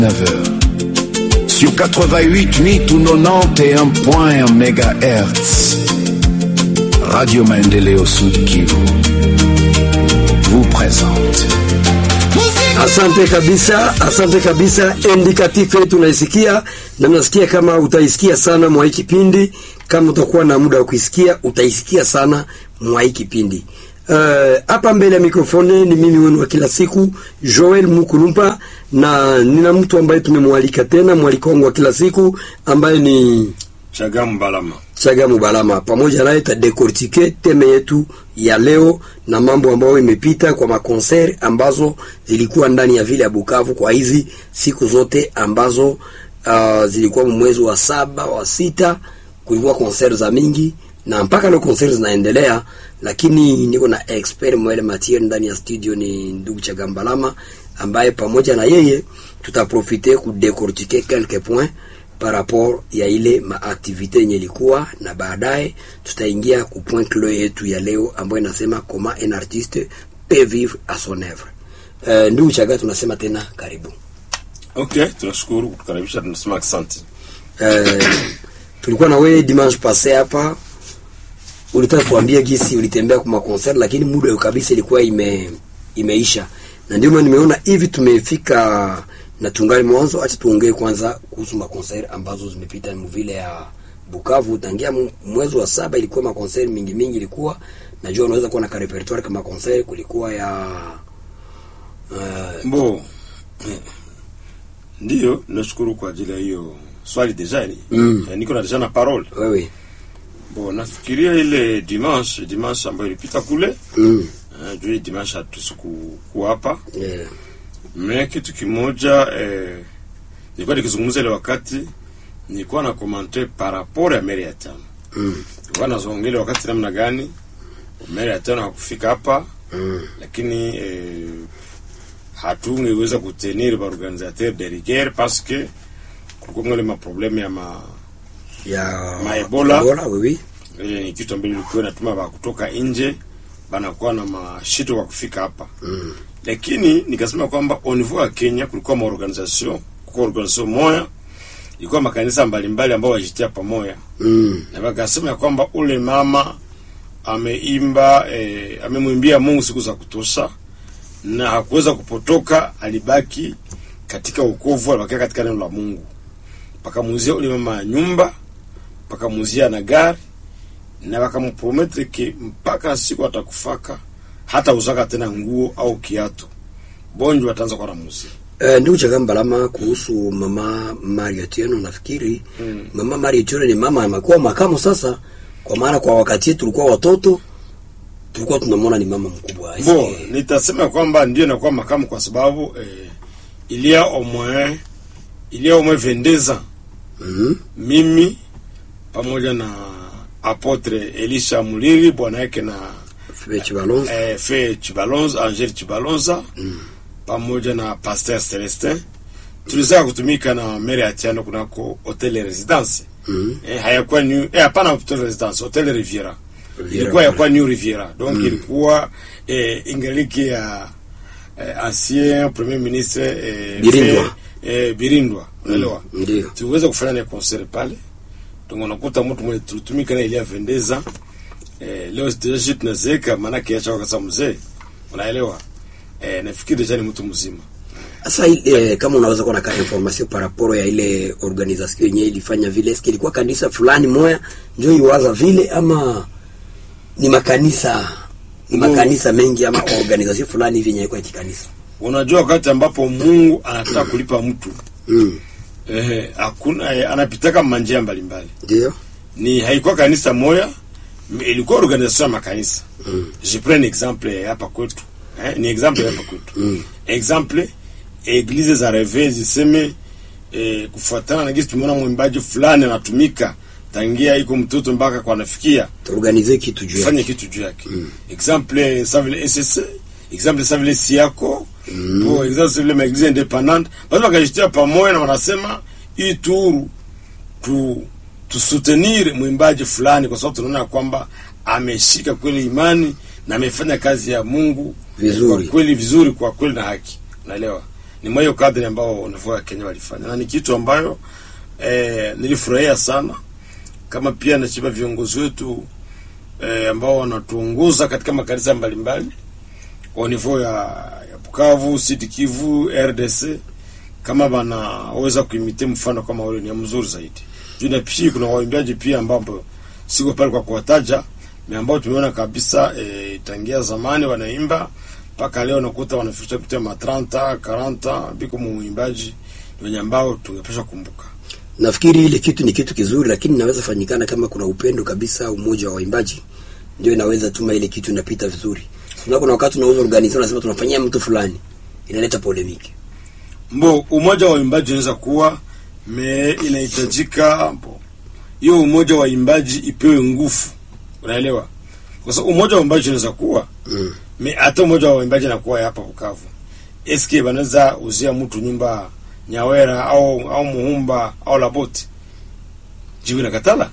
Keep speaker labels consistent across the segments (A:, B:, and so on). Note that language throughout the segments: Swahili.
A: 9h. Sur 88 ou 91.1 MHz. Radio Maendeleo Sud Kivu vous présente.
B: Asante kabisa, asante kabisa. Indikatif yetu unaisikia na nasikia kama utaisikia sana mwa hii kipindi. Kama utakuwa na muda wa kuisikia, utaisikia sana mwa hii kipindi. Hapa uh, mbele ya mikrofoni ni mimi wenu wa kila siku Joel Mukulumpa, na nina mtu ambaye tumemwalika tena, mwaliko wangu wa kila siku ambaye ni
C: Chagamu Balama.
B: Chagamu Balama. Pamoja naye tadekortike teme yetu ya leo na mambo ambayo imepita kwa makonser ambazo zilikuwa ndani ya vile ya Bukavu kwa hizi siku zote ambazo uh, zilikuwa mwezi wa saba wa sita, kulikuwa konser za mingi na mpaka leo konser zinaendelea, lakini niko na expert mwele matiere ndani ya studio, ni ndugu Chagamu Balama ambaye pamoja na yeye tutaprofite kudekortike quelques points par rapport ya ile maaktivite yenye ilikuwa na baadaye tutaingia ku point clé yetu ya leo ambayo inasema comment un artiste peut vivre à son œuvre. Uh, ndugu Chaga, tunasema tena karibu.
C: Okay, tunashukuru kutukaribisha, tunasema asante.
B: Uh, tulikuwa na wewe dimanche passé hapa, ulitaka kuambia gisi ulitembea kwa concert, lakini muda kabisa ilikuwa ime imeisha, na ndio maana nimeona hivi tumefika na tungali mwanzo. Acha tuongee kwanza kuhusu makonseri ambazo zimepita mvile ya Bukavu tangia mwezi wa saba. Ilikuwa makonseri mingi mingi, ilikuwa najua unaweza kuwa na ka repertoire kama konseri, kulikuwa ya
C: uh, bo ndio. Nashukuru kwa ajili ya hiyo swali deja ni
B: Mm.
C: eh, niko na deja na parole
B: wewe
C: bo. Nafikiria ile dimanche dimanche ambayo ilipita kule
B: mm.
C: uh, juu dimanche hatusiku kuwa hapa
B: yeah.
C: me kitu kimoja eh, nilikuwa nikizungumza ile wakati nilikuwa na komante par rapport ya meri ya tano
B: mm.
C: nilikuwa nazongele wakati namna gani meri ya tano hakufika hapa
B: mm.
C: lakini eh, hatungeweza kutenir ba organisateur de rigueur parce que kulikuwa ngale maprobleme ya ma
B: ya
C: Ma Ebola.
B: Ebola wewe
C: ile ni kitu ambacho ilikuwa inatuma ba kutoka nje banakuwa na mashito kwa kufika hapa
B: mm.
C: lakini nikasema kwamba au niveau ya Kenya kulikuwa maorganisation kulikuwa organisation moya ilikuwa makanisa mbalimbali ambao wajitia pamoja
B: mm.
C: na wakasema ya kwamba ule mama ameimba eh, amemwimbia Mungu siku za kutosha na hakuweza kupotoka, alibaki katika wokovu, alibakia katika neno la Mungu. Pakamuuzia ule mama nyumba, pakamuuzia na gari na wakamprometre ke mpaka siku atakufaka hata uzaka tena nguo au kiatu bonjo wataanza kwa ramuzia
B: Uh, ndugu Chagamba Balama, kuhusu mama Mario Tieno, nafikiri
C: Mm.
B: mama Mario Tieno ni mama amekuwa makamo sasa, kwa maana kwa wakati yetu tulikuwa watoto, tulikuwa tunamwona ni mama mkubwa.
C: Bo,
B: Eske-
C: nitasema kwamba ndio inakuwa makamu kwa sababu eh, il y a au moins il y a au moins 22 ans
B: Mhm.
C: mimi pamoja na apotre Elisha Muliri bwana yake na
B: Febe Chibalonza.
C: eh, Fe Chibalonza Angel Chibalonza pamoja na Pasteur Celestin tulizaa kutumika na Mary Atiano kunako hotel residence
B: Mhm.
C: eh, hayakuwa new eh, hapana hotel residence hotel Riviera
B: Riviera.
C: ilikuwa yakuwa New Riviera donc ilikuwa eh, ingaliki ya eh, ancien premier ministre eh,
B: Birindwa.
C: Fe- eh, Birindwa unaelewa
B: Ndio.
C: tuweza kufanya na concert pale donc unakuta mtu mwenye tulitumika na ilia vendeza eh, leo deja tunazeeka maanake acha wakasa mzee unaelewa eh, nafikiri deja ni mtu mzima
B: Sasa ile kama unaweza kuwa na ka information par rapport ya ile organisation yenyewe ilifanya vile, eske ilikuwa kanisa fulani moya ndio iwaza vile ama ni makanisa ni
C: Bo.
B: makanisa mengi ama organisation fulani hivi yenyewe kwa kikanisa?
C: unajua wakati ambapo Mungu anataka kulipa mtu
B: Mm.
C: eh, hakuna eh, anapitaka manjia mbalimbali
B: Ndio.
C: ni haikuwa kanisa moya m- ilikuwa organisation ya makanisa
B: Mm.
C: je prends un exemple hapa kwetu eh, ni exemple hapa kwetu
B: Mm.
C: exemple eglise za reve ziseme eh, kufuatana na gisi tumeona mwimbaji fulani anatumika tangia iko mtoto mpaka kwa nafikia
B: Tuorganize kitu juu
C: fanye
B: yake.
C: kitu juu yake exemple sa vile ss exemple sa vile siako mm. pour exemple sa vile maeglise independante basi wakajitia pamoja na wanasema hii turu tu tusoutenir mwimbaji fulani kwa sababu tunaona kwamba ameshika kweli imani na amefanya kazi ya Mungu
B: Vizuri.
C: kwa kweli vizuri kwa kweli na haki unaelewa ni mwa hiyo kadri ambao Niveau ya Kenya walifanya, na ni kitu ambayo eh, nilifurahia sana, kama pia nashiba viongozi wetu eh, ambao wanatuongoza katika makanisa mbalimbali au niveau ya, ya Bukavu, Sud Kivu, RDC kama wanaweza kuimite mfano kama ule ni mzuri zaidi. Juu na pia kuna waimbaji pia ambao siko pale kwa kuwataja, ni ambao tumeona kabisa e, tangia zamani wanaimba mpaka leo nakuta wanafikisha kutia ma 30 40 biko muimbaji wenye ambao tungepasha kumbuka.
B: Nafikiri ile kitu ni kitu kizuri, lakini inaweza fanyikana kama kuna upendo kabisa, umoja wa waimbaji ndio inaweza tuma ile kitu inapita vizuri. Kuna kuna wakati tunauza organization tunasema tunafanyia mtu fulani, inaleta polemiki.
C: Mbo umoja wa waimbaji unaweza kuwa me inahitajika mbo hiyo umoja wa waimbaji ipewe nguvu, unaelewa? Kwa sababu umoja wa waimbaji unaweza kuwa
B: Mm.
C: me hata umoja wa waimbaji nakuwa hapa Bukavu, eske banaweza uzia mtu nyumba Nyawera au au Muhumba au Laboti, jibu nakatala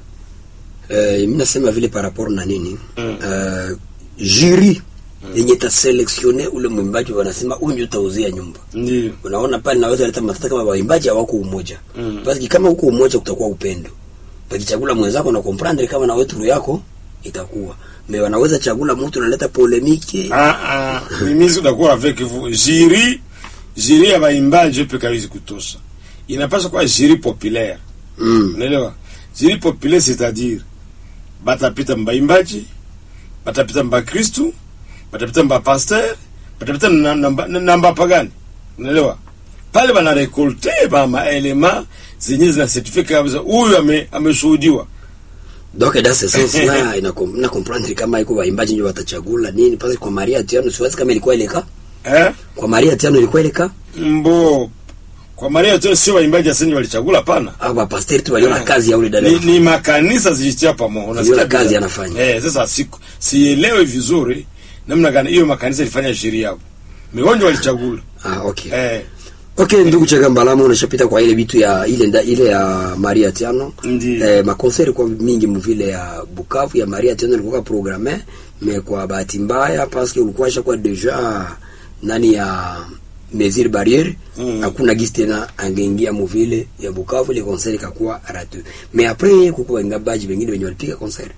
B: Eh, mimi nasema vile par rapport na nini?
C: Mm.
B: Eh, jury yenye ta selectionne ule mwimbaji wanasema huyu ndio utauzia nyumba.
C: ndio
B: Unaona pale naweza leta matata kama waimbaji hawako umoja.
C: Mm.
B: Basi kama huko umoja kutakuwa upendo. Pakichagula mwenzako na comprendre kama na wewe turu yako itakuwa. Me wanaweza chagula mtu unaleta polemiki.
C: Ah, ah, mimi sitakuwa avec vous. Jiri, jiri ya baimbaji pe kawizi kutosha. Inapaswa kuwa jiri populaire.
B: Mm.
C: Unaelewa? Jiri populaire c'est-à-dire batapita mbaimbaji, batapita mba Kristu, batapita mba pasteur, batapita na namba na mba pagani. Unaelewa? Pale bana rekolte ba maelema zenye zina certificate kabisa huyu ame ameshuhudiwa.
B: Donc dans ce sens là ina com- na comprendre kama iko waimbaji ndio watachagula nini pale kwa Maria Tiano siwazi kama ilikuwa ile ka.
C: Eh?
B: Kwa Maria Tiano ilikuwa ile ka.
C: Mbo kwa Maria tu sio waimbaji asenye walichagula pana.
B: Au ba pastor tu waliona kazi ya ule dada.
C: ni, ni makanisa zilitia pamoja unasikia
B: Yule kazi
C: bila-
B: anafanya.
C: eh sasa siku sielewi vizuri namna gani hiyo makanisa ilifanya sheria hapo migonjwa walichagula
B: Ah okay.
C: eh
B: Okay, ndugu Chagambalamu unashapita kwa ile vitu ya ile nda, ile ya Maria Tiano.
C: Ndiyo.
B: Eh, makonseri kwa mingi mvile ya Bukavu ya Maria Tiano ilikuwa programme mais kwa bahati mbaya parce que ulikuwa shakuwa deja nani ya mesure barriere
C: Mm.
B: hakuna gisi tena angeingia muvile ya Bukavu ile konseri kakuwa ratu. Mais après kukuwa ngabaji wengine wenye walipiga konseri.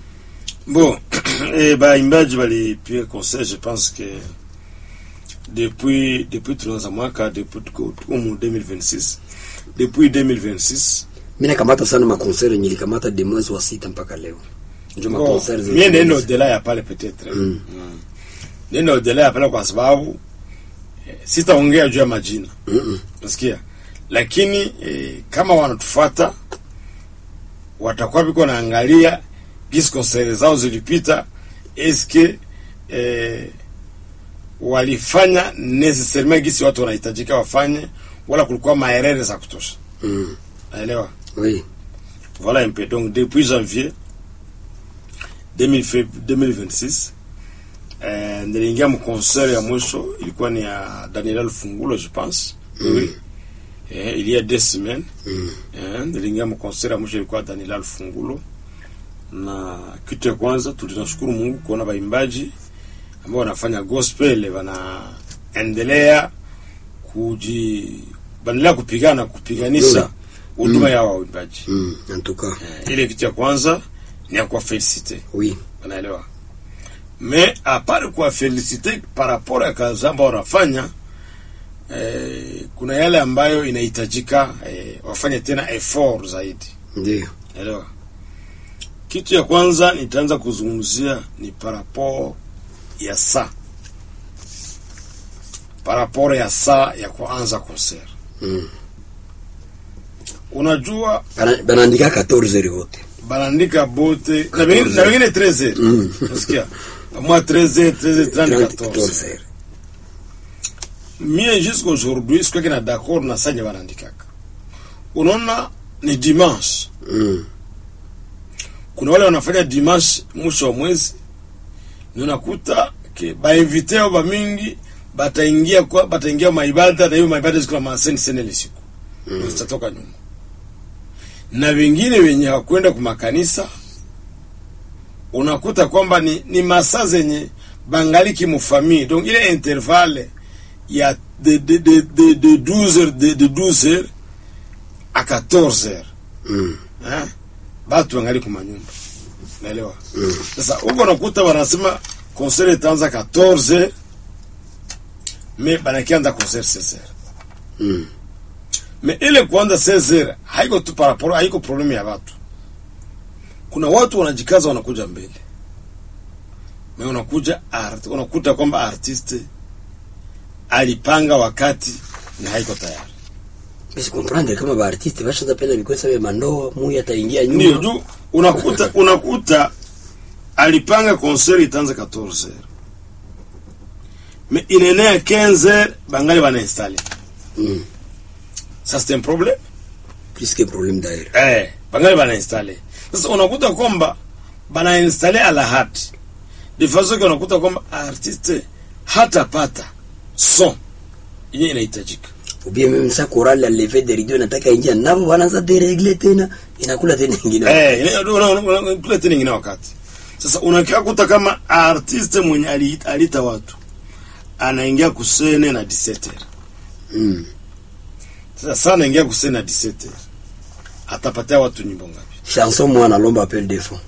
C: bon eh baimbaji walipiga concert je pense que depuis depuis tunaanza mwaka depuis tuko tuko mu 2026 depuis 2026
B: Mimi nakamata sana makonseri yenye nilikamata de mwezi wa sita mpaka leo. Ndio
C: Bon,
B: makonseri
C: mie nenda odela ya pale peut-être
B: Mm.
C: Mm. nenda odela ya pale kwa sababu eh, sitaongea juu ya majina
B: Mm -mm.
C: nasikia lakini eh, kama wanatufuata watakuwa biko naangalia gisi konsere zao zilipita eske eh, walifanya necessairement gisi watu wanahitajika wafanye wala kulikuwa maerere za kutosha
B: Mm.
C: naelewa
B: Oui.
C: Voilà un peu. Donc, depuis janvier 2000 fe- 2026, eh, niliingia mconcert ya mwisho ilikuwa ni ya Daniela Lufungulo je pense. Oui. Eh, il y a deux semaines.
B: Mm.
C: Eh, niliingia mconcert ya mwisho ilikuwa Daniela Lufungulo. Na kitu ya kwanza tulinashukuru Mungu kuona waimbaji ambao wanafanya gospel wanaendelea kuji wanaendelea kupigana kupiganisha huduma ya waimbaji.
B: Mm. En tout cas.
C: Eh, ile kitu ya kwanza ni ya kuwa felicite
B: Oui.
C: unaelewa me apare kuwa felicite par rapport ya kazi ambao wanafanya eh, kuna yale ambayo inahitajika eh, wafanye tena effort zaidi
B: Ndio.
C: elewa kitu ya kwanza nitaanza kuzungumzia ni par rapport ya saa par rapport ya saa ya kuanza concert
B: Mm.
C: unajua
B: Bana- Banaandika 14 heures wote.
C: banaandika bote na wengine na wengine 13
B: Mm.
C: unasikia moi 13 13 30
B: 14
C: 14
B: heures.
C: mie jusqu'aujourd'hui sikuweke na d'accord na sanye banaandikaka unaona ni dimanche
B: Mm.
C: kuna wale wanafanya dimanche mwisho wa mwezi ni unakuta ke bainvite ao bamingi bataingia kwa bataingia maibada na hiyo maibada zikula maseni sene ile siku mm. zitatoka nyuma na wengine wenye hawakwenda kwa makanisa unakuta kwamba ni, ni masaa zenye bangaliki mufamii donc ile intervalle ya de de de de, de 12 heures de, de 12 heures à 14 heures
B: Mm.
C: eh? batu wangali kumanyumba naelewa sasa huko nakuta wanasema concert itaanza 14 heures me banakianza concert 16 heures
B: Mm.
C: me ile kuanza 16 heures haiko tu paraporo haiko problemu ya watu kuna watu wanajikaza wanakuja mbele me unakuja art, unakuta kwamba artiste alipanga wakati na haiko tayari
B: Basi comprendre kama ba artiste bashaza penda bikwesa be mandoa muya ataingia nyuma.
C: ndio juu unakuta unakuta alipanga concert itaanza 14 heures mais inaenea 15 heures bangali banainstale
B: Mm.
C: ça c'est un problème
B: Plus que problème d'ailleurs.
C: eh bangali banainstale sasa unakuta kwamba banainstale ala hati de façon que unakuta kwamba artiste hatapata son yenye inahitajika
B: Ou bien même ça chorale la levée de rideau nataka ingia nabo wanaanza deregle tena inakula tena nyingine.
C: Eh, ile- una- una- una- kule tena ingine wakati sasa unakia kuta kama artiste mwenye aliita, aliita watu anaingia kusene na 17
B: Mm.
C: sasa sana anaingia kusene na 17 atapatia watu nyimbo ngapi
B: Chanson moi nalomba appel de fond.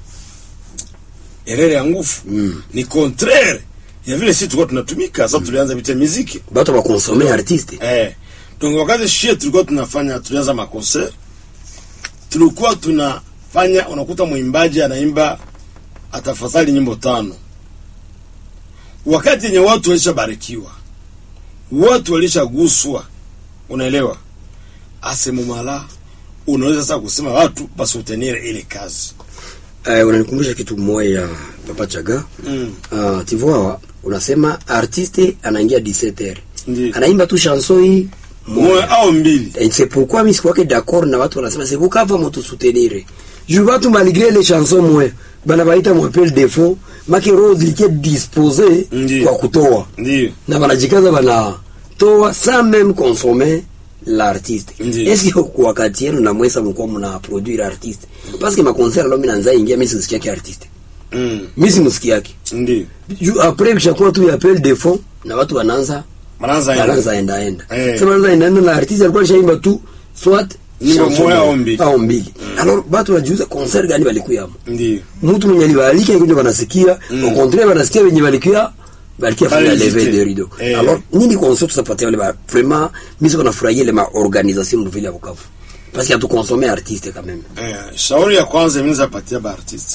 C: erere ya nguvu
B: Mm.
C: ni contraire ya vile sisi tulikuwa tunatumika sasa tulianza vitia muziki
B: Bato ba consommer artiste.
C: eh donc wakati shie tulikuwa tunafanya tulianza makonser tulikuwa tunafanya unakuta mwimbaji anaimba atafadhali nyimbo tano wakati yenye watu walishabarikiwa watu walishaguswa unaelewa asemumala unaweza sasa kusema watu basutenire ile kazi
B: Eh, unanikumbusha kitu moja ya Papa Chaga.
C: mm.
B: Uh, tu vois unasema artiste anaingia 17h.
C: Ndiyo.
B: Anaimba tu chanson hii
C: moya au mbili
B: Et c'est pourquoi mimi sikuwake d'accord na watu wanasema c'est pourquoi va moto soutenir. Je watu malgré les chansons moi bana baita mo appel de fond make rose likie disposé
C: Ndiyo.
B: kwa kutoa
C: ndio
B: na banajikaza bana toa sans même consommer l'artiste.
C: Ndiyo.
B: Est-ce que kwa wakati yenu na mwesa mko mna produire artiste? Parce que ma concert lo mimi naanza ingia mimi sisikia ki artiste.
C: mm.
B: Mimi simsikia yake.
C: ndio
B: Ju- Après kishakuwa tu ya appel de fond na watu wanaanza
C: manaanza
B: wanaanza enda enda.
C: Eh.
B: Sema wanaanza enda enda na artiste alikuwa alishaimba tu soit
C: Nyimbo
B: chanson
C: moja
B: moja
C: au mbili.
B: au mbili. Alors watu wajiuza concert gani walikuya hapo?
C: ndio
B: Mtu mwenye alibalika ndio wanasikia,
C: Mm.
B: au contraire wanasikia wenye walikuya balikia fanya
C: Bali
B: lever
C: visite.
B: de rideau.
C: Eh.
B: Alors nini concert tusapatia wale ba vraiment mimi siko nafurahia ile ma organisation mvile ya Bukavu. Parce que tu consommer artiste quand même.
C: Eh, shauri ya kwanza mimi zapatia ba artiste.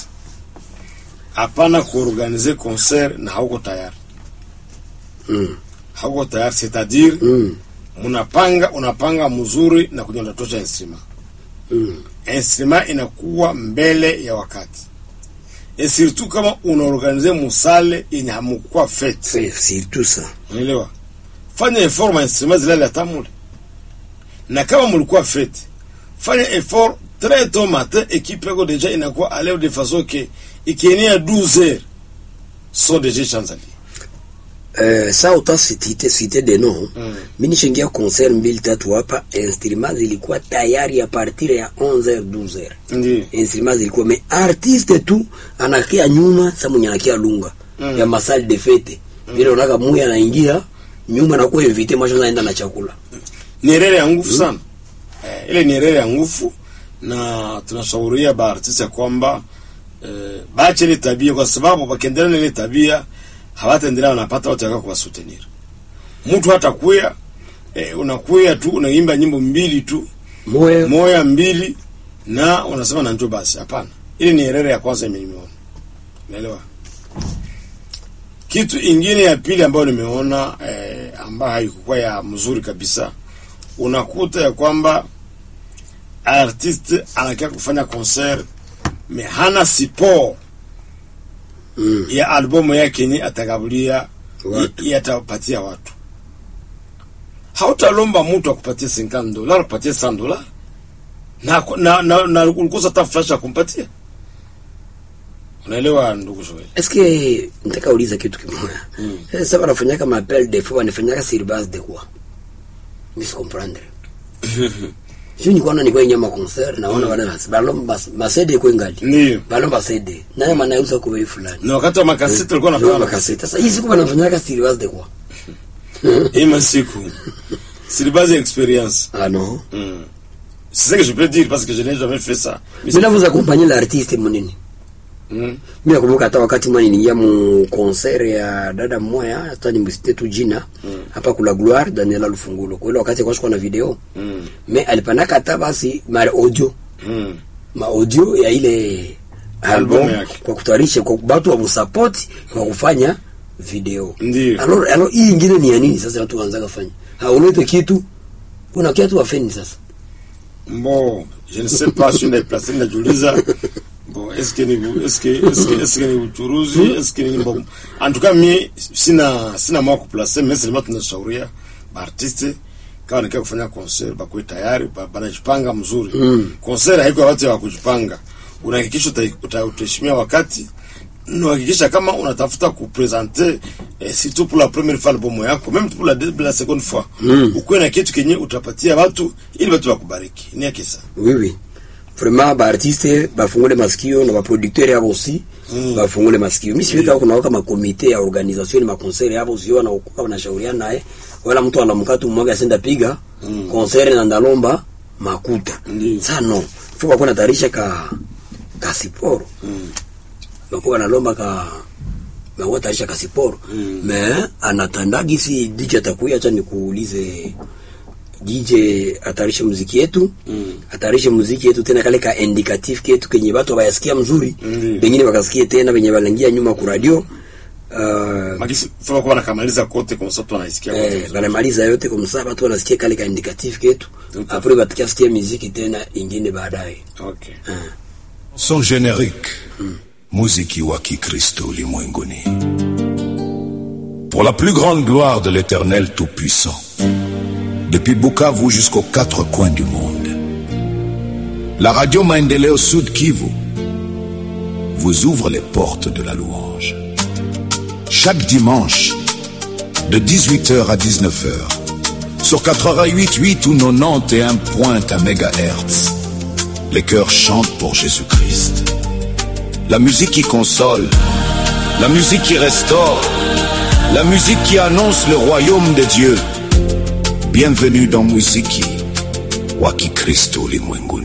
C: Hapana kuorganize concert na hauko tayari.
B: Mm.
C: Hauko tayari c'est-à-dire
B: Mm.
C: unapanga unapanga mzuri na kwenye unatosha instrument.
B: Mm.
C: Instrument inakuwa mbele ya wakati. Et surtout kama unaorganize musale yenye hamkuwa fete.
B: C'est surtout ça.
C: Unaelewa? Fanya effort ma instrument zilale hata mule. Na kama mlikuwa fete, fanya effort très tôt matin équipe yako déjà inakuwa à l'air de façon que ikienea 12 heures sont déjà chanzali.
B: Euh, ça autant cité cité des noms.
C: Mm.
B: Mimi nishaingia concert mbili tatu hapa, instruments zilikuwa tayari a partir ya 11h 12h.
C: Ndio.
B: Instruments zilikuwa mais artiste tu anakia nyuma, sasa mwenye anakia lunga
C: Mm.
B: ya masali de fete. Vile unaga muya anaingia nyuma na kuwa invité mwisho naenda na chakula.
C: Ni erere ya nguvu sana. Eh, ile ni erere ya nguvu na tunashauria ba artiste ya kwamba eh, baache ile tabia kwa sababu wakiendelea na ile tabia hawataendelea wanapata watu wakao kuwasoutenir. Mtu hata kuya eh, unakuya tu unaimba nyimbo mbili tu
B: Moya
C: moya mbili na unasema na njoo basi. Hapana, ile ni erere ya kwanza mimi nimeona, unaelewa. Kitu ingine ya pili ambayo nimeona eh, ambayo haikuwa ya mzuri kabisa, unakuta ya kwamba artiste anakia kufanya concert me hana support
B: mm.
C: ya albumu yake yenye atagabulia
B: Watu.
C: yatapatia watu. Hautalomba mtu akupatie 50 dola, akupatie 100 dola na na na, na ulikosa hata flash ya kumpatia. Unaelewa ndugu Joel?
B: Est-ce que nitaka uliza kitu kimoja.
C: Mm.
B: Eh, Sasa wanafanyaka ma appel de fond wanafanyaka sur base de quoi? Mimi comprendre. Sio ni kuona ni kwa nyama concert naona wana balomba masede kwa ngali.
C: Ndio.
B: Balomba CD. Naye manauza kwa bei fulani.
C: Na wakati wa makaseti walikuwa
B: Ndio
C: wanafanya
B: makaseti. Sasa hizi kwa wanafanyaka sur base de quoi?
C: hii masiku c'est de base expérience
B: Ah non.
C: Mm. c'est ça que je peux dire parce que je n'ai jamais fait ça Mais
B: Mimi vous accompagner l'artiste munini.
C: Mm.
B: Mimi nakumbuka hata wakati mwana niingia mu concert ya dada mmoja hata nimsite tu jina hapa kula Gloire Daniela Lufungulo. Kwa ile wakati kwa shikwa na video.
C: Mm.
B: Me alipanaka hata basi mara audio
C: Mm.
B: ma audio ya ile album
C: Album yake.
B: kwa kutayarisha kwa watu wa support kwa kufanya video.
C: Ndiyo.
B: Alors alors hii ingine ni ya nini sasa watu waanza kufanya? Haulete kitu una kitu wafeni sasa.
C: Bon, je ne sais pas si naiplace najiuliza bon est-ce que ni est-ce que est-ce que est-ce que ni uchuruzi est-ce que ni bon en tout cas mi sina sina mwa kuplace mais sema tunashauria baartiste kama nikia kufanya concert bakuwe tayari ba- banajipanga mzuri
B: Mm.
C: concert haiko ya watu ya kujipanga unahakikisha uta- uta- utaheshimia wakati unahakikisha kama unatafuta kupresente eh, surtout pour la première fois albumu yako même pour la, deux- la seconde fois
B: Mm.
C: ukuwe na kitu kenye utapatia watu ili watu wakubariki ni yake sa
B: Oui oui. Vraiment ba artiste bafungule masikio na ba producteur yabo aussi
C: Mm.
B: bafungule masikio. Mimi siwezi kuna waka ma comité ya organisation ma concert yabo sio na ukuka wanashauriana naye wala mtu anamka tu mmoja asenda piga
C: Mm.
B: concert na ndalomba makuta.
C: Ndiyo.
B: Sasa no. Fuka kuna tarisha ka ka siporo.
C: Mm.
B: Bakuwa nalomba ka bakuwa tarisha ka siporo.
C: Mm.
B: Me anatandagi si DJ atakuya acha nikuulize DJ atarishe muziki yetu
C: Mm.
B: atarishe muziki yetu tena kale ka indicatif ketu kenye watu bayasikia mzuri
C: Ndiyo.
B: pengine wakasikie tena venye balangia nyuma ku radio uh,
C: Magisi fama kwa nakamaliza kote kwa sababu wanaisikia
B: eh,
C: kote.
B: banamaliza yote kwa msaa watu wanasikia kale ka indicatif ketu
C: Tout à
B: apres batikia sikia muziki tena ingine baadaye
C: Okay.
A: Son générique, muziki wa Kikristo ulimwenguni. Pour la plus grande gloire de l'Éternel Tout-Puissant, depuis Bukavu jusqu'aux quatre coins du monde, la radio Maendeleo Sud Kivu vous ouvre les portes de la louange. Chaque dimanche, de 18h à 19h, sur 88.8 ou 91.1 MHz, les cœurs chantent pour Jésus-Christ. La musique qui console, la musique qui restaure, la musique qui annonce le royaume de Dieu. Bienvenue dans Muziki wa Kikristo ulimwenguni.